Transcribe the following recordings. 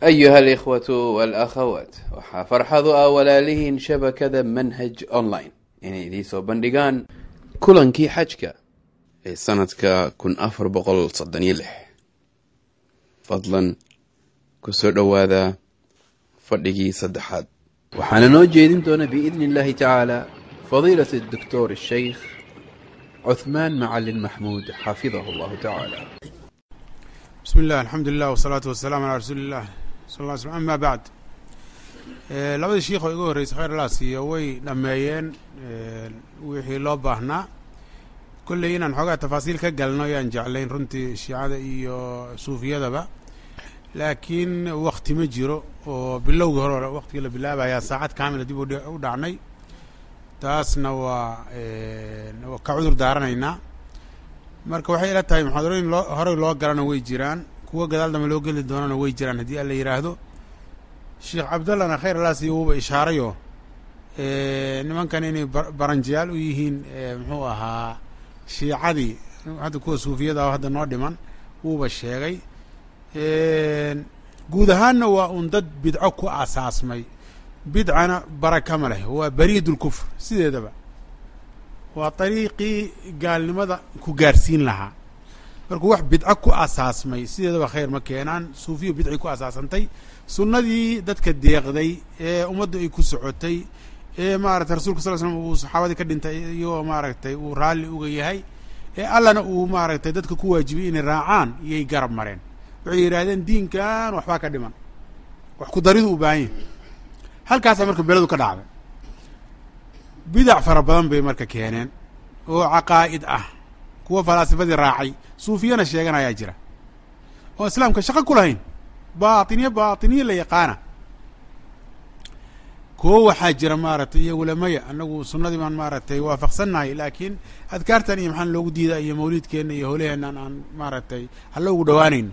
ayuha alikhwatu walakhawaat waxaa farxadu ah walaalihiin shabakada manhaj online inay idiin soo bandhigaan kulankii xajka ee sanadka kun afar boqol soddon iyo lix fadlan kusoo dhowaada fadhigii saddexaad waxaana noo jeedin doona biidni illahi tacaala fadiilat doctor sheikh cuthmaan macalin maxmuud xafidahu allahu tacaala bismi illah alxamdu lilah wasalaatu wasalaamu calaa rasuuli illah sal lla ly slm ama bacd labadii shiikh oo igu horreysay khayr allah siiyo way dhammeeyeen wixii loo baahnaa kolley inaan xoogaa tafaasiil ka galno ayaan jeclayn runtii shiicada iyo suufiyadaba laakiin wakti ma jiro oo bilowgii hore hore waktigii la bilaabayaa saacad kaamila dib u dhacnay taasna waa ka cudur daaranaynaa marka waxay ila tahay muxaadarooyin loo horey loo galana way jiraan kuwo gadaal dambe loo geli doonana way jiraan haddii alla yidhaahdo sheekh cabdallahna khayr allah siiyo wuuba ishaarayo nimankan inay baranjiyaal u yihiin muxuu ahaa shiicadii hadda kuwa suufiyada ah hadda noo dhiman wuuba sheegay guud ahaanna waa un dad bidco ku asaasmay bidcana baraka ma leh waa bariid ulkufr sideedaba waa dariiqii gaalnimada ku gaarsiin lahaa markuu wax bidco ku asaasmay sideedaba khayr ma keenaan suufiya bidci ku asaasantay sunnadii dadka deeqday ee ummaddu ay ku socotay ee maaragtay rasulka sal l slam uu saxaabadii ka dhintay iyagoo maaragtay uu raalli uga yahay ee allana uu maaragtay dadka ku waajibiyey inay raacaan iyay garab mareen waxay yidhaahdeen diinkan waxbaa ka dhiman wax ku daridu u baahan yahy halkaasaa marka beledu ka dhacday bidac fara badan bay marka keeneen oo caqaa'id ah kuwa falaasifadii raacay suufiyana sheeganayaa jira oo islaamka shaqo ku lahayn baatiniye baatiniye la yaqaana kuwo waxaa jira maaragtay iyo ulamaya anagu sunnadii baan maaragtay waafaqsannahay laakiin adkaartan iyo maxaan loogu diidaa iyo mawliidkeenna iyo howlaheennan aan maaragtay hala ugu dhawaanayno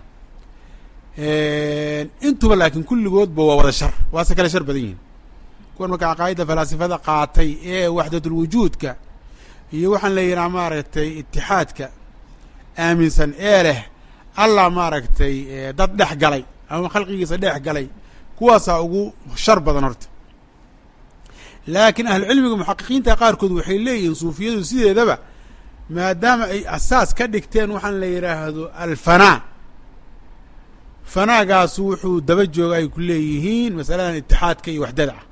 intuba laakiin kulligoodba waa wada shar waase kale shar badan yihin kuwan marka caqaa'idda falaasifada qaatay ee waxdatulwujuudka iyo waxaan la yidhaha maaragtay itixaadka aaminsan ee leh allah maaragtay dad dhex galay ama khalqigiisa dhex galay kuwaasaa ugu shar badan horta laakiin ahlucilmiga muxaqiqiinta qaarkood waxay leeyihiin suufiyadu sideedaba maadaama ay asaas ka dhigteen waxaan la yidhaahdo alfanaa fanaagaasu wuxuu daba jooga ay ku leeyihiin masaladan itixaadka iyo waxdada ah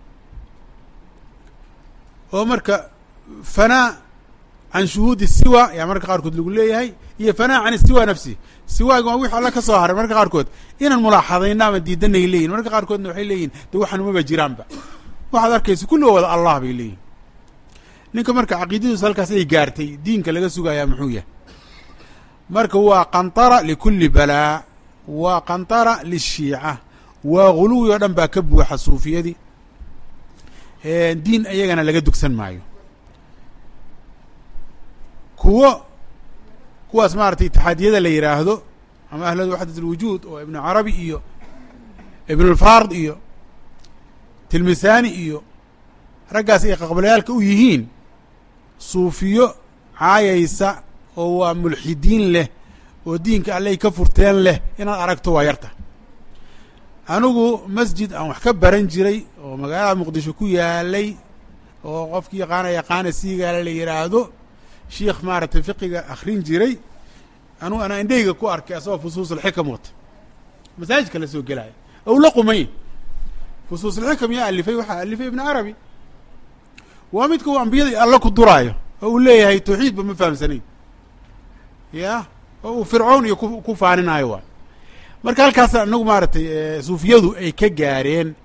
oo marka fanaa can shuhuudi siwa ayaa marka qaarkood lagu leeyahay iyo fanaa can siwa nafsi siwaaga waa wix alla ka soo haray marka qaarkood inaan mulaaxadayna ama diidanay leeyihin marka qaarkoodna waxay leeyihin de waxaan umaba jiraanba waxaad arkaysa kulli waa wada allah bay leeyihin ninka marka caqiidadiisu halkaas ay gaartay diinka laga sugayaa muxuu yahay marka waa qantara likulli balaa waa qantara lishiica waa guluwi oo dhan baa ka buuxa suufiyadii diin iyagana laga dugsan maayo kuwo kuwaas maaragtay itixaadiyada la yidhaahdo ama ahladu waxdat alwujuud oo ibnu carabi iyo ibnulfard iyo tilmisani iyo raggaas ay qaqbalayaalka u yihiin suufiyo caayaysa oo waa mulxidiin leh oo diinka alley ka furteen leh inaad aragto waa yarta anigu masjid aan wax ka baran jiray oo magaalada muqdisho ku yaalay oo qofkii yaqaana yaqaana siigaala la yidhaahdo shiikh maaragtay fiqiga akrin jiray anugu anaa indheyga ku arkay asagoo fusuusulxikam wata masaajidka la soo gelaya ou la qumay fusuusulxikam yaa alifay waxaa alifay ibn carabi waa midka uu ambiyada alla ku duraayo oo uu leeyahay tawxiidba ma fahamsanayn ya oo uu fircoon iyo ku ku faaninaayo waa marka halkaas anagu maaragtay suufiyadu ay ka gaareen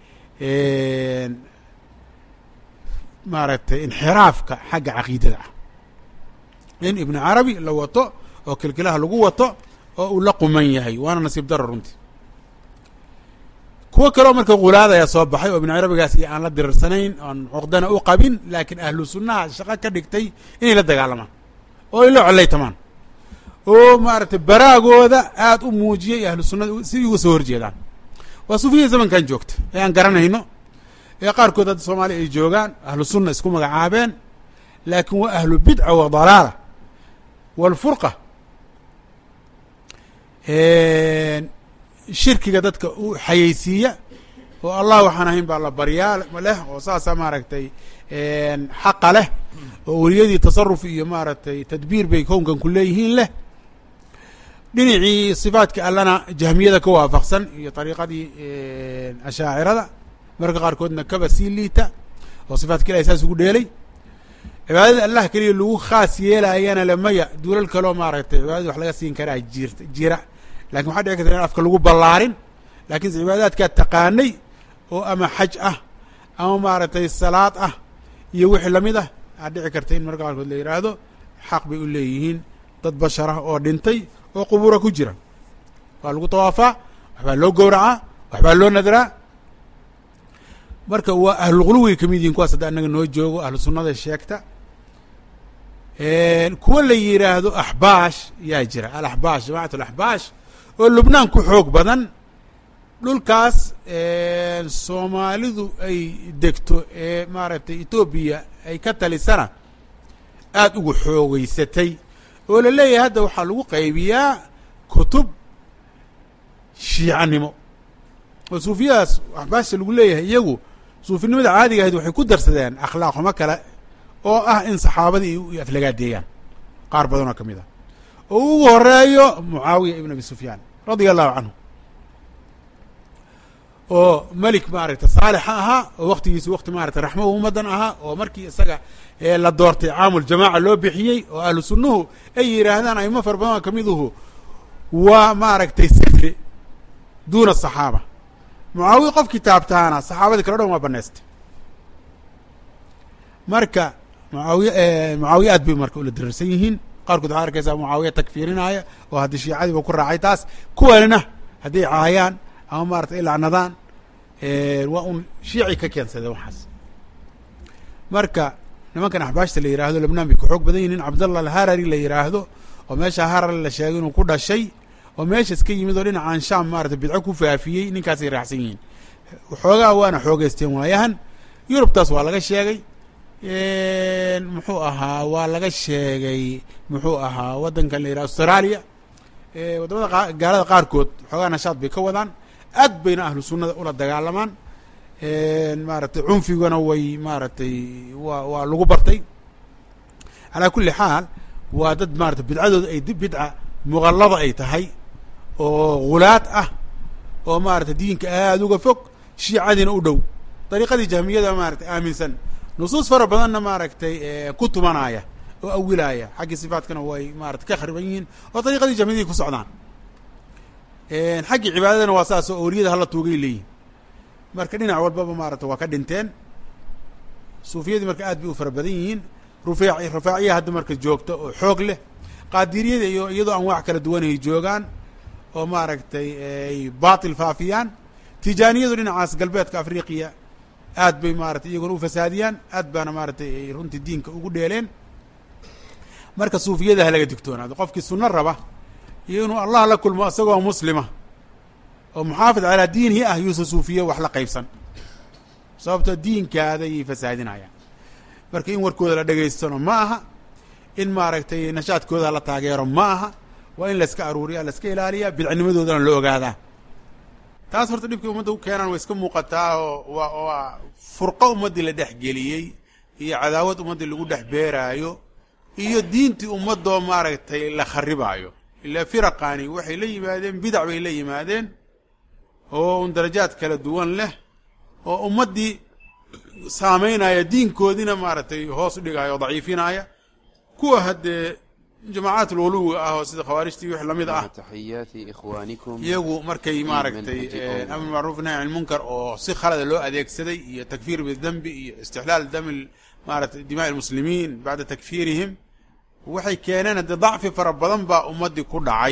maaragtay inxiraafka xagga caqiidada ah in ibnu carabi la wato oo kilkilaha lagu wato oo uu la quman yahay waana nasiib daro runtii kuwo kaleo marka khulaadaya soo baxay oo ibnu carabigaas iyo aan la diriirsanayn oon cuqdana u qabin laakiin ahlu sunnaha shaqo ka dhigtay inay la dagaalamaan oo ay la collaytamaan oo maaragtay baraagooda aada u muujiyay ahlu sunnada si uga soo horjeedaan waa suufiya zamankan joogta ee aan garanayno ee qaarkood hadda soomaaliya ay joogaan ahlu sunna isku magacaabeen laakiin waa ahlu bidca wa dalaala walfurqa shirkiga dadka u xayeysiiya oo allah waxaan ahayn baa la baryaa leh oo saasa maaragtay xaqa leh oo weliyadii tasaruf iyo maaragtay tadbiir bay kownkan ku leeyihiin leh dhinacii sifaadka allana jahmiyada ka waafaqsan iyo dariiqadii ashaacirada marka qaarkoodna kaba sii liita oo sifaadka ilahay saas ugu dheelay cibaadada allah keliya lagu khaas yeelaayana lemaya duulal kaloo maaragtay cibaadada wax laga siin karaa jir jira lakin waxaa dhici karta in afka lagu ballaarin lakiinse cibaadaadkaa taqaanay oo ama xaj ah ama maaragtay salaad ah iyo wixii lamid ah aa dhici karta in marka qaarkood la yidhaahdo xaq bay u leeyihiin dad bashar ah oo dhintay oo qubuura ku jira waa lagu tawaafaa waxbaa loo gowracaa waxbaa loo nadraa marka waa ahlulquluway kamid yihin kuwaas hadda annaga noo joogo ahlu sunnada sheegta kuwa la yidhaahdo axbaash yaa jira alaxbaash jamacat alaxbaash oo lubnaan ku xoog badan dhulkaas soomaalidu ay degto ee maaragtay etoobiya ay ka talisana aada ugu xoogeysatay oo la leeyahay hadda waxaa lagu qaybiyaa kutub shiicanimo oo suufiyadaas axbaashta lagu leeyahay iyagu suufinimada caadiga ahayd waxay ku darsadeen akhlaaq xumo kale oo ah in saxaabadii ay aflagaadeeyaan qaar badan oo ka mid ah oo ugu horeeyo mucaawiya ibn abi sufyaan radia allahu canhu oo melik maaragtay saalixa ahaa oo waktigiisa wakti maaragtay raxmahu ummadan ahaa oo markii isaga la doortay caamul jamaaca loo bixiyey oo ahlu sunnuhu ay yidhaahdaan aimo fara badan oo kamiduhu waa maaragtay sifri duuna asaxaaba mucaawiya qof kitaabtaana saxaabadii kale o dhan waa banaystay marka mucaawiya mucaawiya aad bay marka ula dirarsan yihiin qaarkood waxaa arkaysaa mucaawiya takfiirinaya oo haddii shiicadiiba ku raacay taas kuwanina hadday caayaan ama maarata ay lacnadaan waa un shiici ka keensadeen waxaas marka nimankan axbaashta la yidhaahdo lebnaan bay ku xoog badan yihin nin cabdallah alharari la yidhaahdo oo meesha harari la sheegay inuu ku dhashay oo meeshas ka yimid oo dhinacaan sham maarata bidco ku faafiyey ninkaasay raacsan yihiin xoogaa waana xoogeysteen waayahan yurubtaas waa laga sheegay muxuu ahaa waa laga sheegay muxuu ahaa waddankan la yidhaha australia waddamada gaalada qaarkood xoogaa nashaad bay ka wadaan aad bayna ahlu sunnada ula dagaalamaan maaragtay cunfigana way maaragtay waa waa lagu bartay calaa kulli xaal waa dad maarata bidcadooda ay bidca muqallada ay tahay oo hulaad ah oo maarata diinka aada uga fog shiicadiina u dhow dariiqadii jahmiyada maaragtay aaminsan nusuus fara badanna maaragtay ku tumanaya oo awilaaya xaggii sifaatkana way maarata ka khariban yihiin oo dariiqadii jahmiyadii ku socdaan xaggii cibaadadana waa saas oo awliyada hala tuugay leeyihin marka dhinac walbaba maarata waa ka dhinteen suufiyadii marka aad bay u fara badan yihiin rufeec rafaaciya hadda marka joogta oo xoog leh qaadiriyada iyo iyadoo anwaac kala duwan ay joogaan oo maaragtay ay baatil faafiyaan tijaaniyadu dhinacaas galbeedka afriqiya aad bay maaratay iyaguna u fasaadiyaan aad baana maaratay ay runtii diinka ugu dheeleen marka suufiyada halaga digtoonaado qofkii sunno raba iyo inuu allah la kulmo isagoo muslima oo muxaafid calaa diinihi ah yuusa suufiye wax la qaybsan sababtoo diinkaada ayay fasaadinayaan marka in warkooda la dhegaystano ma aha in maaragtay nashaadkooda la taageero ma aha waa in layska aruuriya layska ilaaliya bidcinimadoodana la ogaadaa taas horta dhibkii ummadda u keenaan way iska muuqataa oo waa waa furqo ummaddii la dhex geliyey iyo cadaawad ummaddii lagu dhex beeraayo iyo diintii ummadoo maaragtay la kharibaayo ilaa firaqani waxay la yimaadeen bidac bay la yimaadeen oo un darajaad kala duwan leh oo ummaddii saameynaya diinkoodiina maaragtay hoos u dhigaya oo daciifinaya kuwa haddee jamaacaat ululuwiga ah oo sida khawaarijtii wix lamid ah taxiyaati ikhwaanikum iyagu markay maaragtay manhaj amr macruuf nahy can lmunkar oo si khalada loo adeegsaday iyo takfiir bidembi iyo istixlaal dami maaratay dimaai lmuslimiin bacda takfiirihim waxay keeneen haddee dacfi fara badan baa ummaddii ku dhacay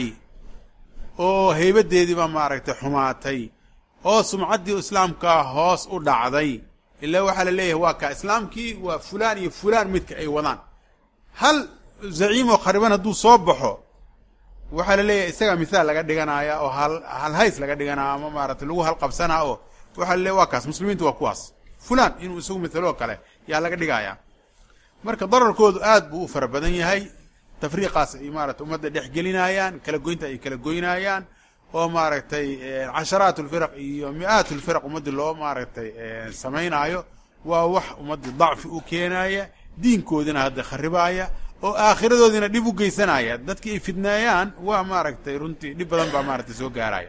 oo heybadeedii baa maaragtay xumaatay oo sumcaddii islaamkaa hoos u dhacday ilaa waxaa la leeyahay waa ka islaamkii waa fulaan iyo fulaan midka ay wadaan hal zaciimoo khariban hadduu soo baxo waxaa la leeyahay isagaa mithaal laga dhiganaya oo hal halhays laga dhiganaya ama maaratay lagu halqabsanaa oo waxaa la leeyahy waa kaas muslimiintu waa kuwaas fulaan inuu isagu mithaloo kale yaa laga dhigaya marka dararkoodu aad buu u fara badan yahay tafriiqaas ay maarata ummadda dhex gelinayaan kala goynta ay kala goynayaan oo maaragtay casharaat lfiraq iyo mi-aat lfiraq ummaddii loo maaragtay samaynaayo waa wax ummaddii dacfi u keenaya diinkoodina hadda kharibaaya oo aakhiradoodiina dhib u geysanaya dadkii ay fidneeyaan waa maaragtay runtii dhib badan baa maaragtay soo gaaraya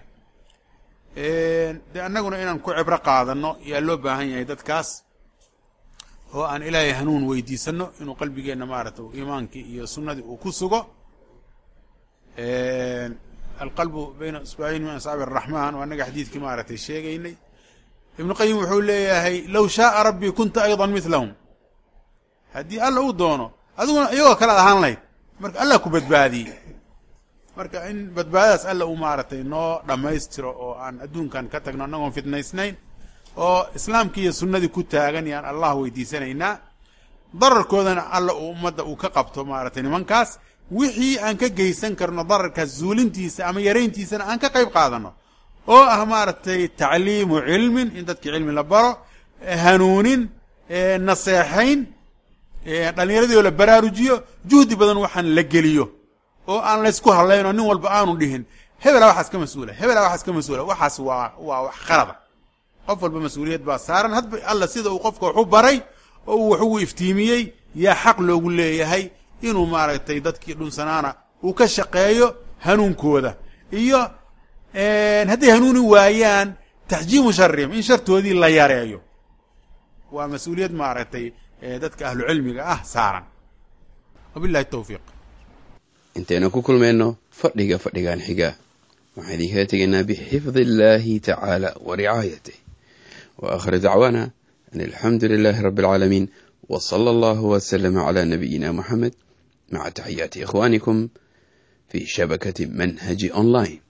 de annaguna inaan ku cibro qaadano yaa loo baahan yahay dadkaas oo aan ilaahay hanuun weydiisano inuu qalbigeenna maaragtay iimaankii iyo sunnadii uu ku sugo alqalbu bayna isbaaciin min asxaabi araxmaan waa annaga xadiidkii maaragtay sheegaynay ibnu qayim wuxuu leeyahay low shaaa rabbii kunta aydan midlahum haddii alla uu doono adiguna iyagoo kale ad ahaan lahayd marka allah ku badbaadiyey marka in badbaadadaas alla uu maaragtay noo dhammaystiro oo aan adduunkan ka tagno annagoon fitnaysnayn oo islaamkii iyo sunnadii ku taagan yaan allah weydiisanaynaa dararkoodana alla uu ummadda uu ka qabto maaragtay nimankaas wixii aan ka geysan karno dararkaas zuulintiisa ama yarayntiisana aan ka qayb qaadano oo ah maaragtay tacliimu cilmin in dadkii cilmi la baro hanuunin naseexayn dhallinyaradii oo la baraarujiyo juhdi badan waxaan la geliyo oo aan laysku hadlayn oo nin walba aanu dhihin hebelaa waxaas ka mas-uula hebelaa waxaas ka mas-uula waxaas waa waa wax khalada qof walba mas-uuliyad baa saaran hadba alla sida uu qofka wax u baray oo uu wax ugu iftiimiyey yaa xaq loogu leeyahay inuu maaragtay dadkii dhunsanaana uu ka shaqeeyo hanuunkooda iyo hadday hanuuni waayaan taxjiimu sharihim in shartoodii la yareeyo waa mas-uuliyad maaragtay dadka ahlu cilmiga ah saaran wabillahi tawfiiq intaynu ku kulmayno fadhiga fadhigan xiga waxaan idinkala tegaynaa bixifdi illaahi tacaala wa ricaayatih wa aakhiru dacwaana an alxamdu lilaahi rabbi alcaalamiin wa sala allahu wasalama calaa nabiyina moxamed maca taxiyaati ikhwaanikum fii shabakati manhaji online